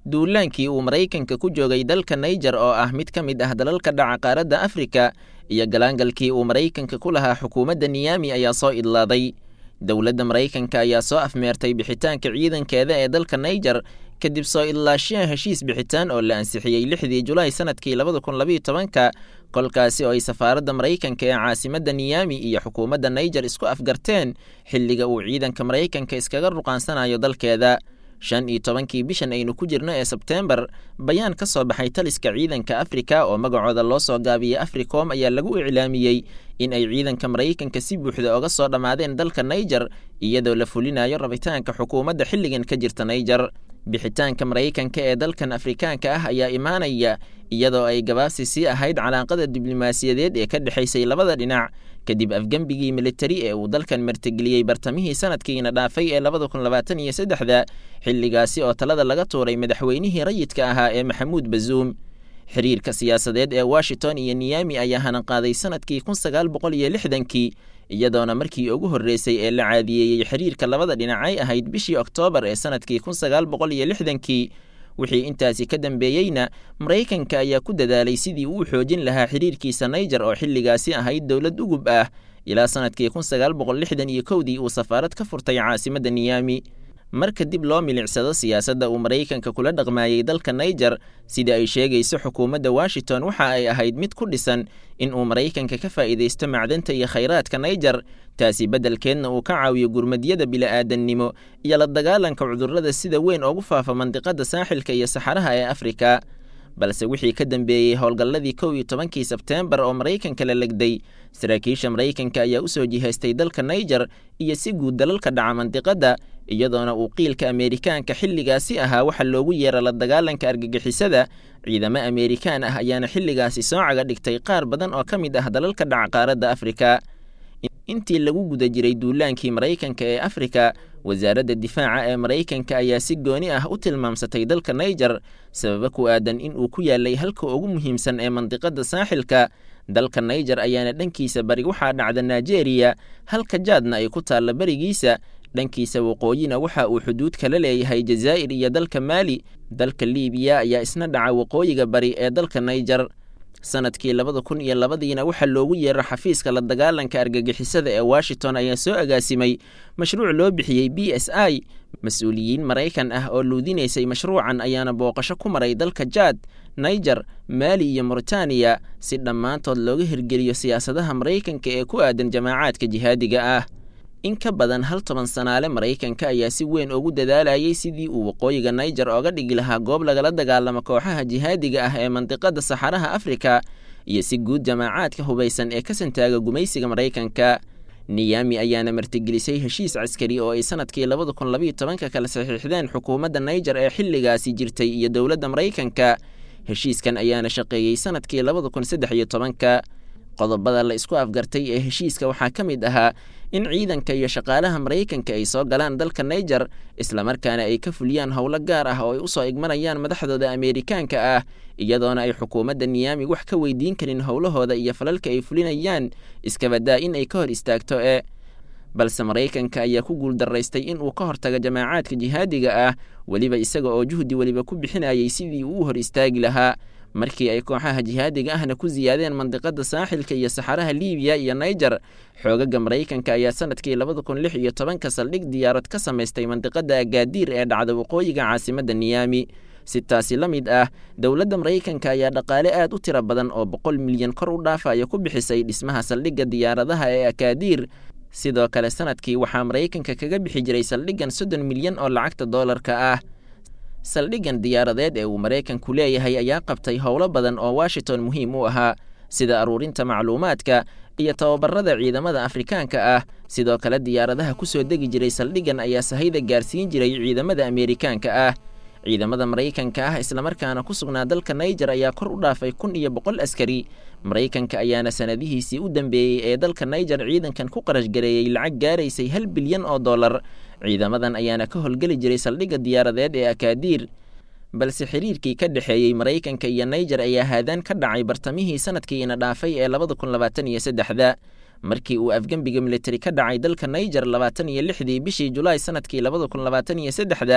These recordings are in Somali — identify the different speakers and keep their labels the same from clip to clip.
Speaker 1: duulaankii uu maraykanka ku joogay dalka naijer oo ah mid ka mid ah dalalka dhaca qaaradda afrika iyo galaangalkii uu maraykanka ku lahaa xukuumadda niyami ayaa soo idlaaday dowladda maraykanka ayaa soo afmeertay bixitaanka ciidankeeda ee dalka naijer kadib soo idlaashiya heshiis bixitaan oo la ansixiyey lixdii julaay sanadkii labada kun labiiyo tobanka kolkaasi oo ay safaaradda maraykanka ee caasimadda niyami iyo xukuumadda naijer isku afgarteen xilliga uu ciidanka maraykanka iskaga ruqaansanayo dalkeeda shan iyo tobankii bishan aynu ku jirno ee sebteembar bayaan ka soo baxay taliska ciidanka afrika oo magacooda loo soo gaabiyey africom ayaa lagu iclaamiyey in ay ciidanka maraykanka si buuxda oga soo dhammaadeen dalka naijer iyadoo la fulinayo rabitaanka xukuumadda xilligan ka jirta naijer bixitaanka maraykanka ee dalkan afrikaanka ah ayaa imaanaya iyadoo ay gabaabsi sii ahayd calaaqada diblomaasiyadeed ee ka dhexaysay labada dhinac kadib afgembigii militari ee uu dalkan martigeliyey bartamihii sanadkiina dhaafay ee labada kun labaatan iyo saddexda xilligaasi oo talada laga tuuray madaxweynihii rayidka ahaa ee maxamuud bazuum xiriirka siyaasadeed ee washington iyo niyami ayaa hananqaaday sanadkii kun sagaal boqol iyo lixdankii iyadoona markii ugu horreysay ee la caadiyeeyey xiriirka labada dhinacay ahayd bishii oktoobar ee sanadkii kun sagaal boqol iyo lixdankii wixii intaasi ka dambeeyeyna maraykanka ayaa ku dadaalay sidii uu xoojin lahaa xiriirkiisa naijer oo xilligaasi ahayd dowlad ugub ah ilaa sanadkii kun sagaal boqol lixdan iyo kowdii uu safaarad ka furtay caasimadda niyami marka dib loo milicsado siyaasadda uu maraykanka kula dhaqmaayey dalka naijer sida ay sheegayso xukuumadda washington waxa ay ahayd mid ku dhisan in uu maraykanka ka faa'iidaysto macdanta iyo khayraadka naijer taasi beddelkeedna uu ka caawiyo gurmadyada bili'aadannimo iyo la dagaalanka cudurrada sida weyn ugu faafa mandiqadda saaxilka iyo saxaraha ee afrika balse wixii ka dambeeyey howlgalladii kow iyo tobankii sebteembar oo maraykanka la legday saraakiisha maraykanka ayaa u soo jihaystay dalka naijer iyo si guud dalalka dhaca mandiqadda iyadoona uu qiilka ameerikaanka xilligaasi ahaa waxa loogu yeera la dagaalanka argagixisada ciidamo ameerikaan ah ayaana xilligaasi soo caga dhigtay qaar badan oo ka mid ah dalalka dhaca qaaradda afrika intii lagu guda jiray duulaankii maraykanka ee afrika wasaaradda difaaca ee maraykanka ayaa si gooni ah u tilmaamsatay dalka naijer sababa ku aadan in uu ku yaalay halka ugu muhiimsan ee mandiqadda saaxilka dalka naijer ayaana dhankiisa bari waxaa dhacda nigeria halka jaadna ay ku taalla berigiisa dhankiisa waqooyina waxa uu xuduud kala leeyahay jazaa'ir iyo dalka maali dalka liibiya ayaa isna dhaca waqooyiga bari ee dalka naijer sanadkii labada kun iyo labadiina waxaa loogu yeero xafiiska la dagaalanka argagixisada ee washington ayaa soo agaasimay mashruuc loo bixiyey b s i mas-uuliyiin maraykan ah oo luudinaysay mashruucan ayaana booqasho ku maray dalka jaad naijer maali iyo mauritaniya si dhammaantood looga hirgeliyo siyaasadaha maraykanka ee ku aadan jamaacaadka jihaadiga ah in ka badan hal toban sanaale maraykanka ayaa si weyn ugu dadaalayay sidii uu waqooyiga naijer ooga dhigi lahaa goob lagala dagaalamo kooxaha jihaadiga ah ee mandiqadda saxaraha afrika iyo si guud jamaacaadka hubaysan ee ka santaaga gumaysiga maraykanka niyami ayaana martigelisay heshiis caskari oo ay sanadkii labada kun labiiyo tobanka kala saxiixdeen xukuumadda naijer ee xilligaasi jirtay iyo dowladda maraykanka heshiiskan ayaana shaqeeyey sanadkii labada kun saddex iyo tobanka qodobada la isku afgartay ee heshiiska waxaa ka mid ahaa in ciidanka iyo shaqaalaha maraykanka ay soo galaan dalka naijer islamarkaana ay ka fuliyaan howlo gaar ah oo ay usoo igmanayaan madaxdooda ameerikaanka ah iyadoona ay xukuumadda niyami wax ka weydiin karin howlahooda iyo falalka ay fulinayaan iskabadaa in ay ka hor istaagto ee balse maraykanka ayaa ku guuldaraystay in uu ka hortago jamaacaadka jihaadiga ah weliba isaga oo juhdi weliba ku bixinayay sidii uu u hor istaagi lahaa markii ay kooxaha jihaadiga ahna ku siyaadeen mandiqada saaxilka iyo saxaraha liibiya iyo naijer xoogaga maraykanka ayaa sanadkii labada kun lix iyo tobanka saldhig diyaarad ka samaystay mandiqada agaadiir ee dhacda waqooyiga caasimadda niyami si taasi la mid ah dowladda maraykanka ayaa dhaqaale aad u tiro badan oo boqol milyan kor u dhaafaya ku bixisay dhismaha saldhigga diyaaradaha ee akaadiir sidoo kale sanadkii waxaa maraykanka kaga bixi jiray saldhiggan soddon milyan oo lacagta doolarka ah saldhiggan diyaaradeed ee uu maraykanku leeyahay ayaa qabtay howlo badan oo washington muhiim u ahaa sida aruurinta macluumaadka iyo tababarada ciidamada afrikaanka ah sidoo kale diyaaradaha ku soo degi jiray saldhiggan ayaa sahayda gaarsiin jiray ciidamada ameerikaanka ah ciidamada maraykanka ah islamarkaana ku sugnaa dalka naijer ayaa kor u dhaafay kun iyo boqol askari maraykanka ayaana sanadihiisii u dambeeyey ee dalka naijer ciidankan ku qarash gareeyey lacag gaaraysay hal bilyan oo dollar ciidamadan ayaana ka howlgeli jiray saldhigga diyaaradeed ee akaadiir balse xiriirkii ka dhexeeyey maraykanka iyo naijer ayaa haadaan ka dhacay bartamihii sanadkiina dhaafay ee labada kun labaatan iyo saddexda markii uu afgembiga militari ka dhacay dalka naijer labaatan iyo lixdii bishii julaay sanadkii labada kun labaatan iyo saddexda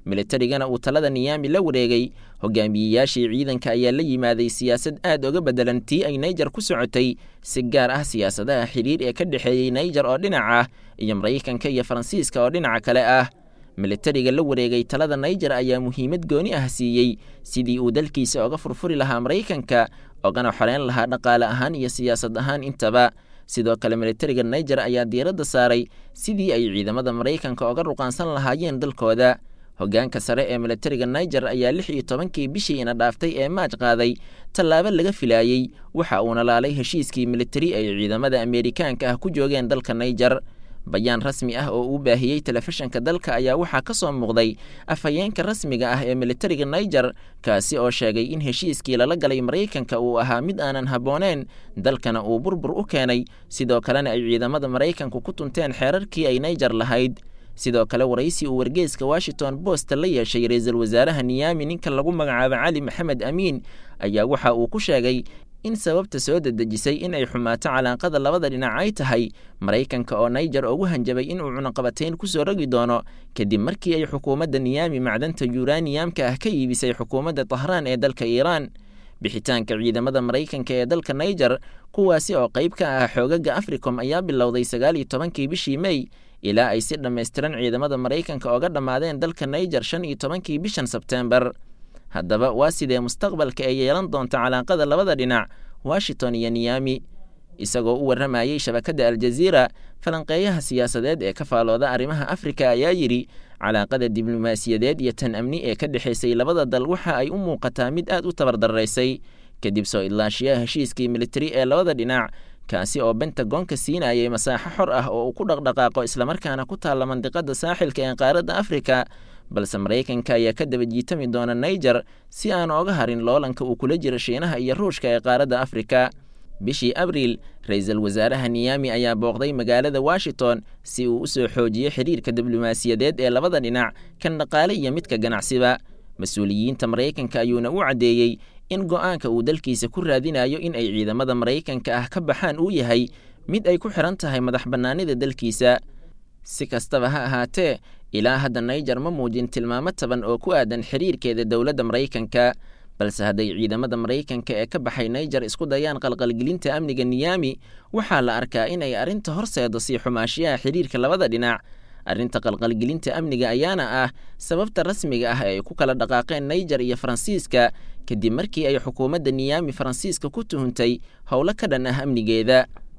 Speaker 1: militarigana uu talada niyaami la wareegay hogaamiyeyaashii ciidanka ayaa la yimaaday siyaasad aad oga beddelan tii ay naijer ku socotay si gaar ah siyaasadaha xidhiir ee ka dhexeeyey naijer oo dhinac ah iyo maraykanka iyo faransiiska oo dhinaca kale ah militariga la wareegay talada naijer ayaa muhiimad gooni ah siiyey sidii uu dalkiisa oga furfuri lahaa maraykanka ogana xoreyn lahaa dhaqaale ahaan iyo siyaasad ahaan intaba sidoo kale militariga naijer ayaa diiradda saaray sidii ay ciidamada maraykanka oga ruqaansan lahaayeen dalkooda hoggaanka sare ee militariga naijer ayaa lix iyo tobankii bishii ina dhaaftay ee maaj qaaday tallaabo laga filaayey waxa uuna laalay heshiiskii militari ay ciidamada ameerikaanka ah ku joogeen dalka naijer bayaan rasmi ah oo uu baahiyey telefishinka dalka ayaa waxaa ka soo muuqday afhayeenka rasmiga ah ee militariga naijer kaasi oo sheegay in heshiiskii lala galay maraykanka uu ahaa mid aanan habbooneen dalkana uu burbur u keenay sidoo kalena ay ciidamada maraykanku ku tunteen xeerarkii ay naijer lahayd sidoo kale waraysi uu wargeeska washington bost la yeeshay ra-iisul wasaaraha niyaami ninka lagu magacaabo cali maxamed amiin ayaa waxa uu ku sheegay in sababta soo dedejisay in ay xumaato calaaqada labada dhinac ay tahay maraykanka oo naijer ugu hanjabay inuu cunaqabatayn ku soo rogi doono kadib markii ay xukuumadda niyaami macdanta yuraniyamka ah ka iibisay xukuumadda tahraan ee dalka iiraan bixitaanka ciidamada maraykanka ee dalka naijer kuwaasi oo qayb ka ah xoogaga africom ayaa bilowday sagaal iyo tobankii bishii mey ilaa ay si dhammaystiran ciidamada maraykanka oga dhammaadeen dalka naijer shan iyo tobankii bishan sebteembar haddaba waa sidee mustaqbalka ay yeelan doonta calaaqada labada dhinac washington iyo niyami isagoo u warramayey shabakadda aljaziira falanqeeyaha siyaasadeed ee ka faalooda arrimaha afrika ayaa yidhi calaaqada diblomaasiyadeed iyo tan amni ee ka dhexaysay labada dal waxa ay u muuqataa mid aad u tabardaraysay kadib soo idlaashiyaha heshiiskii militari ee labada dhinac kaasi oo bentagoonka siinayay masaaxo xor ah oo uu ku dhaqdhaqaaqo islamarkaana ku taalla mandiqada saaxilka ee qaaradda afrika balse maraykanka ayaa ka daba jiitami doona naijer si aan ooga harin loolanka uu kula jiro shiinaha iyo ruushka ee qaaradda afrika bishii abriil ra-iisul wasaaraha niyami ayaa booqday magaalada washington si uu u soo xoojiyo xiriirka diblomaasiyadeed ee labada dhinac kan dhaqaale iyo midka ganacsiba mas-uuliyiinta maraykanka ayuuna u caddeeyey in go-aanka uu dalkiisa ku raadinayo in ay ciidamada maraykanka ah ka baxaan uu yahay mid ay ku xiran tahay madax bannaanida dalkiisa si kastaba ha ahaatee ilaa hadda naijer ma muujin tilmaamo taban oo ku aadan xiriirkeeda dowladda maraykanka balse hadday ciidamada maraykanka ee ka baxay naijer isku dayaan qalqalgelinta amniga niyami waxaa la arkaa inay arrinta horseedo sii xumaashiyaha xiriirka labada dhinac arrinta qalqalgelinta amniga ayaana ah sababta rasmiga ah ee ay ku kala dhaqaaqeen naijer iyo faransiiska kadib markii ay xukuumadda niyami faransiiska ku tuhuntay howlo ka dhan ah amnigeeda